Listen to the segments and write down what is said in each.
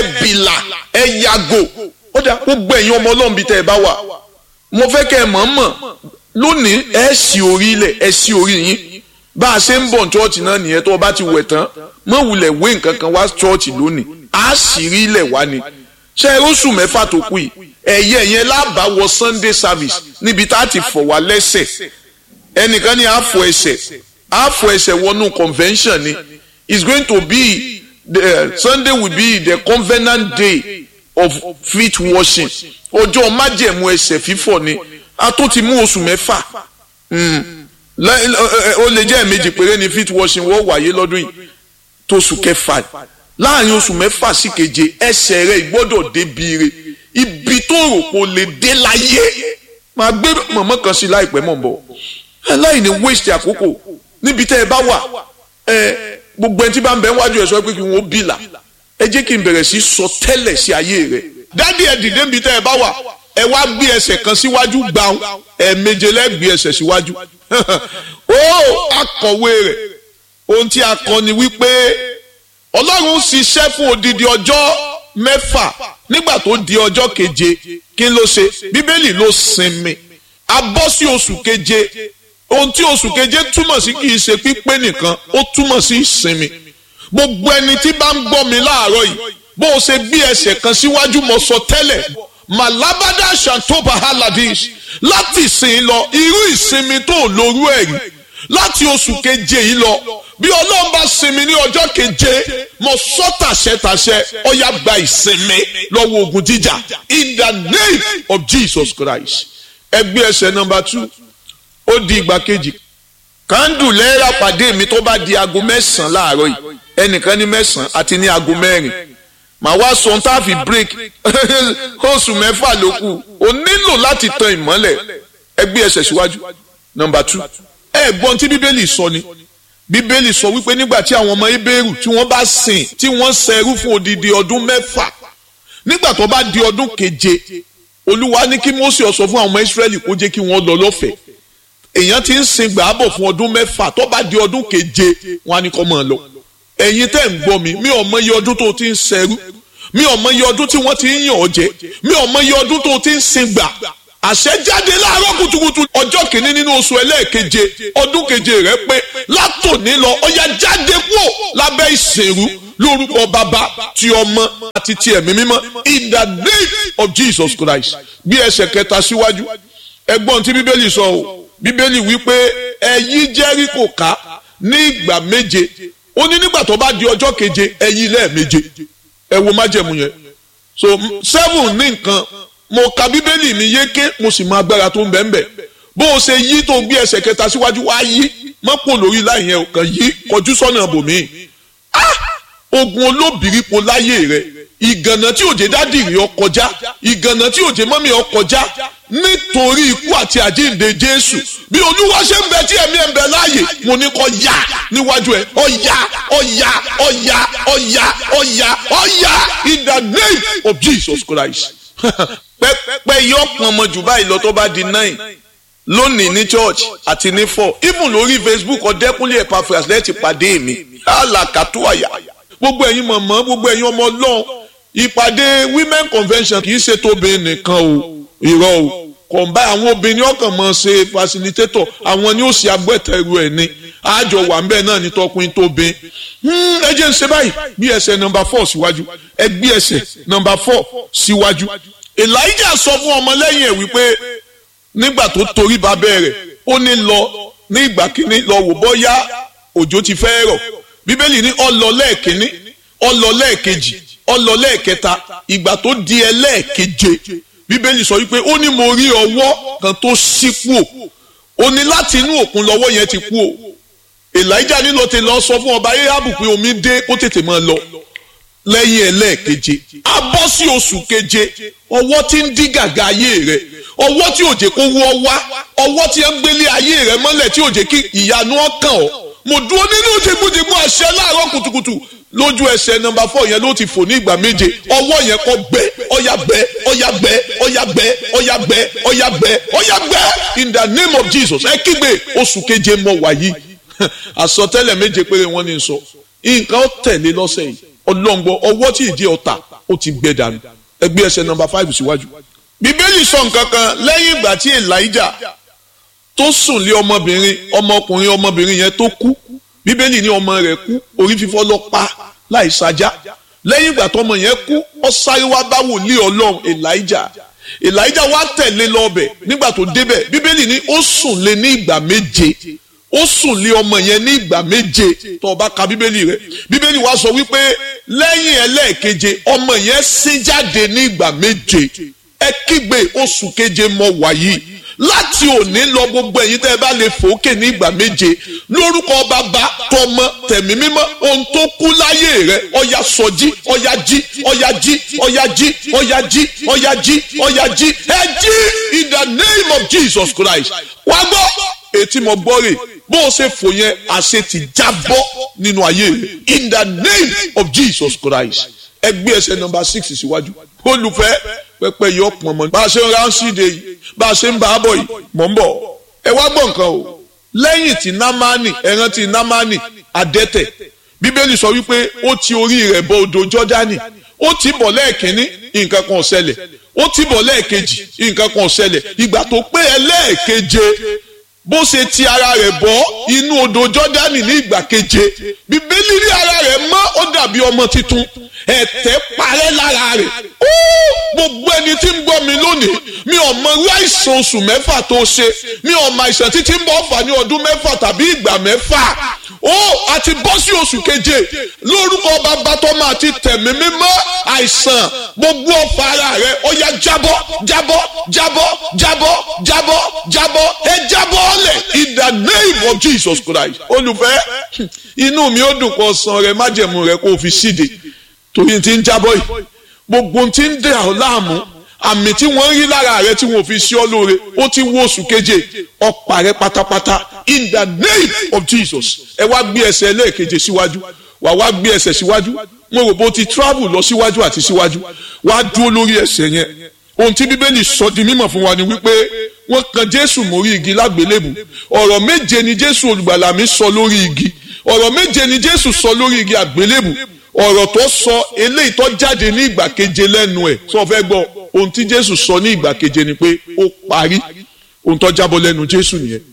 ẹ bìlà ẹ yàgò ó dà gbogbo ẹ̀yin ọmọ ọlọ́run bíi tẹ́ ẹ bá wà mo fẹ́ kẹ́ ẹ mọ̀ mọ̀ lónìí ẹ sì orí ilẹ̀ ẹ sì orí yín bá a ṣe ń bọ̀ chọ́ọ̀chì náà nìyẹn tó o bá ti wẹ̀ tán mọ̀ wulẹ̀ wé nǹkan kan wá chọ́ọ̀chì lónìí á sì rí ilẹ̀ wá ni ṣe é oṣù mẹ́fà tó kù yìí ẹ̀yẹ yẹn lábàá wọ Sunday service níbi tá a ti fọ̀ wá lẹ́sẹ̀ ẹnìkan ní àfọ̀ ẹsẹ̀ àfọ̀ ẹsẹ̀ wọnú convention ni it's going to be the Sunday will be the covenant day of feet washing ọjọ́ májẹ̀mú ẹsẹ̀ fífọ̀ ni a tó ti mú oṣù mẹ́fà ó lè jẹ́ ẹ̀mejì péré ni feet washing wọ́n wáyé lọ́dún yìí tó oṣù kẹfà láàrin oṣù mẹ́fà sí keje ẹsẹ̀ rẹ̀ gbọ́dọ̀ débi re ibi tó rò pé o lè dé láyé máa gbé mọ̀mọ́ kan sí láìpẹ́ mọ̀ bọ̀ aláìní waste àkókò níbi tẹ́ ẹ bá wà ẹ gbogbo ẹni tí bá ń bẹ wájú ẹ sọ pé kí wọn ó bìlà ẹ jẹ́ kí n bẹ̀rẹ̀ sí sọ tẹ́lẹ̀ sí ayé rẹ̀ dádì ẹ dìde níbi tẹ́ ẹ bá wà ẹ wá gbé ẹsẹ̀ kan síwájú gbàùn ẹ méje lẹ́gbé ẹsẹ̀ síwájú ó akọ̀wé rẹ̀ ohun tí a kọ ni wípé ọlọ́run ṣiṣẹ́ fún odidi ọjọ́ mẹ́fà nígbà tó di ọjọ́ keje kí ló ṣe bíbélì ló sinmi a bọ́ sí oṣù keje ohun tí oṣù keje túmọ̀ sí kì í ṣe pípé nìkan ó túmọ̀ sí ìsinmi gbogbo ẹni tí bá ń gbọ́ mi láàárọ̀ yìí bó o ṣe gbé ẹsẹ̀ kan síwájú mo sọ tẹ́lẹ̀ malabada shantoba haladish láti ìsìn lọ irú ìsinmi tó lórú ẹ̀ rí láti oṣù keje yìí lọ bí ọlọ́run bá sinmi ní ọjọ́ keje mo sọ tàṣẹtàṣẹ ọ̀yà gba ìsinmi lọ́wọ́ ogun jíjà in the name of Jesus Christ ẹgbẹ́ ẹsẹ̀ nọmba two ó di ìgbà kejì kándù lẹ́ẹ̀rà pàdé mi tó bá di aago mẹ́sàn-án láàárọ̀ yìí ẹnìkan ní mẹ́sàn-án àti ní aago mẹ́rin màá wá sọ tá a fi break oṣù mẹ́fà ló kù o nílò láti tan ìmọ́lẹ̀ ẹgbẹ́ ẹsẹ̀ síwájú nọmba two ẹ gbọ́n tí bíbélì sọ ni bíbélì sọ wípé nígbà tí àwọn ọmọ ebéèrú tí wọ́n bá sìn tí wọ́n ṣẹrú fún odidi ọdún mẹ́fà nígbà tó bá di ọdún keje olúwa ní kí Mósè ó sọ fún àwọn ọmọ Ísírẹ́lì kó jẹ́ kí wọ́n lọ lọ́fẹ̀ẹ́ èèyàn ti ń sin gbàábọ̀ fún ọdún mẹ́fà tó bá di ọdún keje wọn á ní kó máa lọ ẹ̀yin tẹ́ ń gbọ́ mi mi ò mọ iye ọdún tó ti ń ṣẹrú mi ò mọ iye ọdún tí wọ́n ti ń yàn ọ́ jẹ mi ò mọ iye ọdún tó ti ń sin gbà àṣẹ jáde láàárọ̀ kùtùkùtù ọjọ́ kìíní nínú oṣù ẹlẹ́ẹ̀keje ọdún keje rẹ pé látòní lọ ọya jáde kúò lábẹ́ ìsìnrú lórúkọ bàbá ti ọmọ àti ti ẹ̀mí mímọ́ in the name of Jesus Christ bí ẹsẹ̀ kẹta síwájú ẹgbọ́n tí bíbélì sọ o bíbélì wípé ẹ yí Jẹ́ríkò ká ní ìgbà méje ó ní nígbà tó bá di ọjọ́ keje ẹ yí lẹ́ẹ̀méje ẹ wo májẹ̀mú yẹn so seven ní nǹkan mo ka bíbélì mi yéké mo sì mọ agbára tó ń bẹ ń bẹ bó o ṣe yí tó gbé ẹsẹ̀ kẹta síwájú wá yí mọ́pò lórí láì yẹn kàn yí kọjú sọ́nà bòmí ogun olóbìrípo láyé rẹ ìgànnà tí òjé dádìrì ọ kọjá ìgànnà tí òjé mọ́mí ọ kọjá nítorí ikú àti àjíǹde Jésù bí olúwa ṣe ń bẹ tí ẹ̀mí ẹ̀ ń bẹ láàyè mo ní kó yá níwájú ẹ̀ ó yá ó yá ó yá ó yá ó yá ó yá in the name of Jesus Christ pẹ́pẹ́ yọ pọn ọmọ jù báyìí lọ tó bá di nine lónìí ní church àti ní four even lórí Facebook ọ̀dẹ́kúnlé Epaphras lẹ́ẹ̀tì pàdé mi alakatuaya gbogbo ẹ̀yin mọ̀mọ́ gbogbo ẹ̀yin ọmọ ọlọ́run ìpàdé women convention kì í ṣe tóbi nìkan o irọ́ o kọ̀ǹbá àwọn obìnrin ọkàn mọ̀ ṣe facilitator àwọn ni ó ṣe agbẹ́tẹ̀rù ẹ̀ ni àjọ wà ń bẹ́ẹ̀ náà ní tọkùnrin tóbi ẹ jẹ́ ń ṣe báyìí bí ẹsẹ̀ nọmba four síwájú ẹ gbé ẹsẹ̀ nọmba four síwájú elijah sọ fún ọmọlẹ́yìn ẹ̀ wípé nígbà tó torí ba bẹ̀rẹ̀ ó ní lọ ní ìgbà kínní lọ wò bọ́yá òjò ti fẹ́ rọ̀ bíbélì ní ó lọ lẹ́ẹ̀kínní ó lọ lẹ́ẹ̀kejì ó lọ lẹ́ẹ̀kẹta ìgbà tó di ẹlẹ́ẹ̀keje bíbélì sọ wípé ó ní mo rí ọwọ́ kan tó ṣí kú o ó ní láti inú òkun lọ́wọ́ yẹn ti kú o elijah nílò ti lọ sọ fún ọba ahabu pé omi dé kó tètè máa lọ lẹ́yìn ẹlẹ́ẹ̀keje a bọ́ sí oṣù keje ọwọ́ tí ń dí gàgà ayé rẹ ọwọ́ tí òjè kó wọ́ wá ọwọ́ tí ń gbélé ayé rẹ mọ́lẹ̀ tí òjè kí ìyanu ọkàn ọ́ mo dúró nínú jẹgbújẹgbú àṣẹ láàárọ̀ kùtùkùtù lójú ẹsẹ̀ nọ́mbà fọ yẹn ló ti fò ní ìgbà méje ọwọ́ yẹn kọ́ gbẹ ọ̀yà gbẹ ọ̀yà gbẹ ọ̀yà gbẹ ọ̀yà gbẹ ọ̀yà gbẹ ọ̀yà gbẹ in the name of Jesus ẹ kígbe oṣù keje mọ wàyí àsọtẹ́lẹ̀ méje péré wọ́n ní sọ nǹkan ó tẹ̀lé lọ́sẹ̀ yìí ọlọ́ngbọ ọwọ́ tí ìdí ọ̀tà ó ti gbẹ dànù ẹgbẹ́ ẹsẹ̀ nọmba five síwájú. bíbélì sọ nǹkan kan lẹ́yìn ìgbà tí elijah tó sùn lé ọmọbìnrin ọmọkùnrin ọmọbìnrin yẹn tó kú bíbélì ní ọmọ rẹ̀ kú orí fífọ́ lọ pa láì sajá lẹ́yìn ìgbà tọmọ yẹn kú ó sáré wá bá wòlíì ọlọ́run elijah elijah wá tẹ̀lé lọ́bẹ̀ nígbà tó débẹ̀ bíbélì ní ó sùn lé ní ìgbà méje ó sùn lé ọmọ yẹn ní ìgbà méje tó o bá ka bíbélì rẹ bíbélì wá sọ wípé lẹ́yìn ẹlẹ́ẹ̀keje ọmọ yẹn sín jáde ní ìgbà méje ẹ kígbe oṣù keje mọ wàyí láti òní lọ gbogbo ẹ̀yin tẹ́ ẹ bá lè fòókè ní ìgbà méje lórúkọ bàbá tọmọ tẹ̀mí mímọ́ ohun tó kú láyé rẹ ọya sọjí ọya jí ọya jí ọya jí ọya jí ọya jí ọya jí ẹ jí in the name of Jesus Christ wá gbọ́ etí mo gbọ́ rè bó o ṣe fò yẹn àṣẹ ti jábọ́ nínú ayé rẹ in the name of Jesus Christ ẹgbẹ́ ẹsẹ̀ nọmba six síwájú olùfẹ́ pẹpẹ yìí ọ̀pọ̀ mọ́ bá a ṣe ń ránṣíde yìí bá a ṣe ń bá a bọ̀ yìí mọ̀ ń bọ̀ ẹ wá gbọ́ nǹkan o lẹ́yìn tí námánì ẹran tí námánì adẹ́tẹ̀ bíbélì sọ wípé ó ti orí rẹ̀ bọ odò jọ́dánì ó ti bọ̀ lẹ́ẹ̀kínní nǹkan kan ò ṣẹlẹ̀ ó ti bọ̀ lẹ́ẹ̀kejì nǹkan kan ò ṣẹlẹ̀ ìgbà tó pé ẹlẹ́ẹ̀keje bó ṣe ti ara rẹ̀ bọ́ inú odò jọ́dánì ní ìgbà keje bíbélì rí ara rẹ̀ mọ́ ó dàbí ọmọ tuntun ẹ̀tẹ̀ parẹ́ lára rẹ̀ gbogbo ẹni tí ń gbọ́ mi lónìí mi ò mọ irú àìsàn oṣù mẹ́fà tó ṣe mi ò mọ àìsàn títí ń bọ̀ fà ní ọdún mẹ́fà tàbí ìgbà mẹ́fà ó àti bọ́ sí oṣù keje lórúkọ bàbá tó máa ti tẹ̀mí mímọ́ àìsàn gbogbo ọ̀fà ara rẹ̀ ó yá jábọ́ jábọ́ jábọ́ jábọ́ jábọ́ jábọ́ ẹ jábọ́ ọ̀lẹ̀ in the name of Jesus Christ olùfẹ́ inú mi ó dùn kó san rẹ májẹ̀mú rẹ kó o fi síde torí ti ń jábọ́ yìí gbogbo ti ń dẹ̀ ọ́ láàmú àmì tí wọ́n rí lára rẹ tí wọ́n fi sí ọ lóore ó ti wó oṣù keje ọ̀pá rẹ pátápátá in the name of Jesus ẹ wá gbé ẹsẹ̀ ẹlẹ́ẹ̀keje síwájú wà wá gbé ẹsẹ̀ síwájú mo rò bó ti travel lọ síwájú àti síwájú wá dúró lórí ẹsẹ̀ yẹn ohun tí bíbélì sọ di mímọ̀ fún wa ni wípé wọ́n kan jésù mórí igi lágbélébù ọ̀rọ̀ méje ni jésù olùgbàlà mi sọ lórí igi ọ̀rọ̀ méje ni jésù sọ lórí igi àgbélébù ọ̀rọ̀ tó sọ eléyìí tó jáde ní ìgbà keje lẹ́nu ẹ̀ sọ fẹ́ gbọ́ ohun tí jésù sọ ní ìgbà keje ni pé ó parí ohun tó jábọ́ lẹ́nu jésù nìyẹn.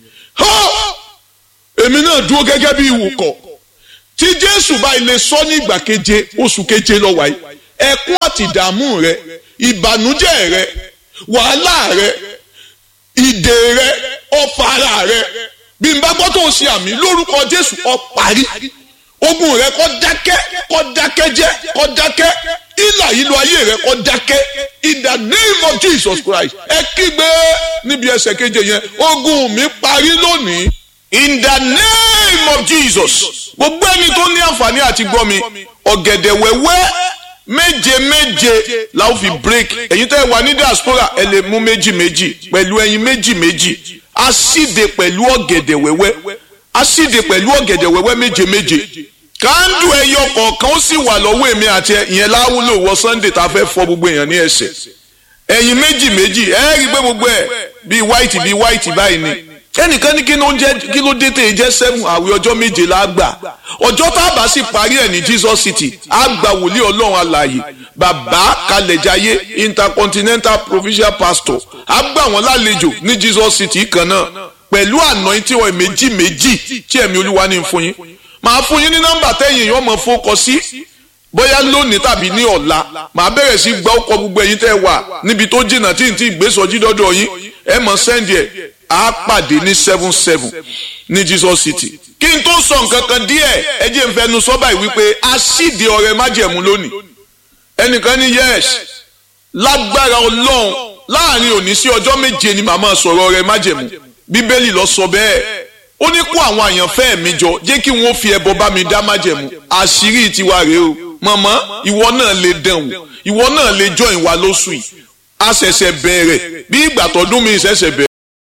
èmi náà dúró gẹ́gẹ́ bí ìwòkọ̀ tí jésù bá ilé sọ ní ìgbà keje oṣù keje lọ wáyé ẹkún àti ìdààmú rẹ ìbànújẹ́ rẹ wàhálà rẹ ìdè rẹ ọfà ara rẹ bí n bá gbọ́ tó ń ṣe àmì lórúkọ jésù ó parí ogun rẹ kó dákẹ́ kó dákẹ́ jẹ́ kó dákẹ́ ìlà ìlú ayé rẹ kó dákẹ́ in the name of Jesus Christ ẹ kígbe níbi ẹsẹ̀ keje yẹn ogun mi parí lónìí in the name of Jesus gbogbo ẹni tó ní àǹfààní àti gbọ́ mi ọ̀gẹ̀dẹ̀ wẹ́wẹ́ méje méje la ó fi break ẹ̀yin tẹ́ ẹ wà ní diaspora ẹ lè mú méjì méjì pẹ̀lú ẹyin méjì méjì asíde pẹ̀lú ọ̀gẹ̀dẹ̀ wẹ́wẹ́ asíde pẹ̀lú ọ̀gẹ̀dẹ̀ wẹ́wẹ́ méje méje kándù ẹyọ kọ̀ọ̀kan ó sì wà lọ́wọ́ èmi àti ìyẹn láwùlò wọ Sunday tá a fẹ́ fọ gbogbo èèyàn ní ẹsẹ̀ ẹyin méjì méjì ẹ rí i pé gbogbo ẹ bíi white bíi white báyìí ni ẹnìkan ní kí ló ń jẹ kí ló dé tèè jẹ seven àwẹ̀ ọjọ́ méje la gbà ọjọ́ tá a bá sì parí ẹ̀ ní Jesus City a gba wòlíì Ọlọ́run alààyè bàbá kalẹ̀jáyé intercontinental provincial pastor a gbà wọ́n lálejò ní Jesus City kan náà pẹ̀lú anointing oil méjì méjì tí ẹ̀mí olúwa ní fún yín màá fún yín ní nọ́mbà tẹ́yìn yóò mọ̀ fọkọ sí bóyá lónìí tàbí ní ọ̀la màá bẹ̀rẹ̀ sí gbọ́ ọkọ̀ gbogbo ẹ̀yin tẹ́ wà níbi tó jìnnà tí n ti gbèsòjì dọ́dọ̀ yín ẹ mọ̀ sẹ́ndì ẹ̀ á pàdé ní seven seven ní Jesus City kí n tó sọ nǹkan kan díẹ̀ ẹ jẹ́ n fẹnu sọ báyìí wípé a síde ọrẹ májẹ̀mú lónìí ẹnìkan ní yes lágbára ọlọ́run láàrin òní sí ọjọ́ méje ni màmá sọ̀rọ̀ ọrẹ májẹ̀mú bíbélì lọ sọ bẹ́ẹ̀ ó ní kó àwọn àyànfẹ́ mi jọ jẹ́ kí wọ́n fi ẹbọ bá mi dá májẹ̀mú àṣírí tiwa rèé o màmá ìwọ náà lè dán wò ìwọ náà lè jọ ìwà lóṣù yìí a ṣẹ̀ṣẹ̀ bẹ̀rẹ̀ bí ìgbà tọdún mi ṣẹ̀ṣẹ̀ bẹ̀rẹ̀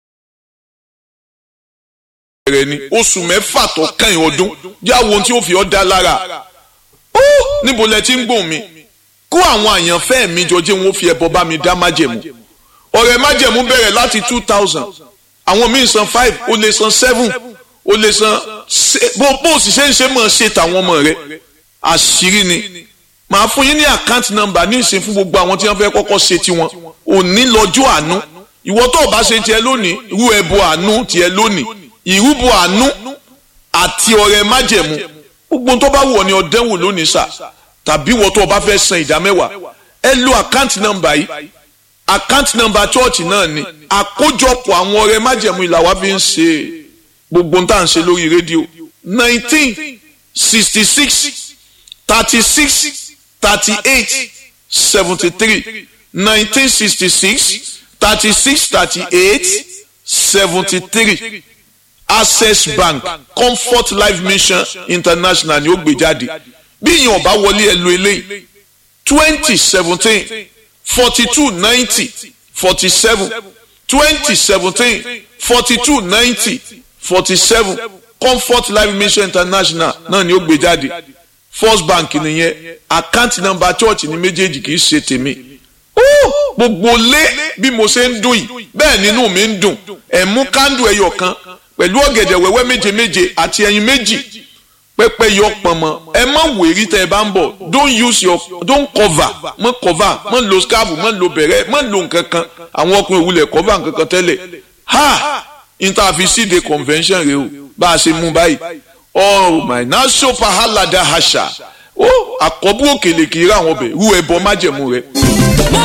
bẹ̀rẹ̀ ni oṣù mẹ́fà tó kàn ọdún yá wo ohun tí ó fi ọ́ dá lára ó níbo lẹ ti ń gbòòn mi kó àwọn àyànfẹ́ mi jọ jẹ́ wọ́n fi ẹbọ bá mi dá májẹ̀mú ọ̀rẹ́ májẹ̀mú bẹ̀rẹ̀ láti two thousand àwọn míì san five o lè san seven o lè san bó bó sì ṣe ń ṣe mọ̀ ṣe tàwọn ọmọ rẹ àṣírí ni màá fún yín ní account number ní ìsìn fún gbogbo àwọn tí wọ́n fẹ́ kọ́kọ́ ṣe tiwọn òní lọ́jọ́ àánú ìwọ tó o bá ṣe tiẹ̀ lónìí irú ẹbọ àánú tiẹ̀ lónìí ìrúbọ àánú àti ọrẹ májẹ̀mú gbogbo tó bá wù ọ́ ní ọdẹwò lónìí sà tàbí ìwọ tó o bá fẹ́ san ìdá mẹ́wàá ẹ lo account number yìí account number church náà ni àkójọpọ̀ àwọn ọrẹ májẹ̀mú ìlà wa fi ń ṣe gbogbo tá à ń ṣe lórí rédíò nineteen sixty six thirty six thirty eight seventy three nineteen sixty six thirty six thirty eight seventy three access bank comfort life mission international ni ó gbé jáde bí ìyẹn ọba wọlé ẹ lo eléyìí twenty seventeen forty two ninety forty seven twenty seventeen forty two ninety forty seven comfort life mission international náà ni ó gbé jáde first bank nìyẹn account number church ní méjèèjì kì í ṣe tèmi gbogbo lé bí mo ṣe ń dùn yìí bẹ́ẹ̀ nínú mi ń dùn ẹ̀ mú kándù ẹyọ kan pẹ̀lú ọ̀gẹ̀dẹ̀ wẹ́wẹ́ méje méje àti ẹyin méjì pẹ́pẹ́ yọ pọ̀nmọ́ ẹ má wèrí tẹ́ ẹ bá ń bọ̀ don't use your don't cover mọ́ cover mọ́ lo scarf mọ́ lo bẹ̀rẹ̀ mọ́ lo nǹkan kan àwọn ọkùnrin òwúlẹ̀ cover nǹkan kan tẹ́lẹ̀ ha interfacide convention rẹ o bá a ṣe mú báyìí oh my na so pahalada hasha ó àkọ́bù òkèlè kì í rà wọn bẹ̀ rú ẹbọ májẹ̀mú rẹ.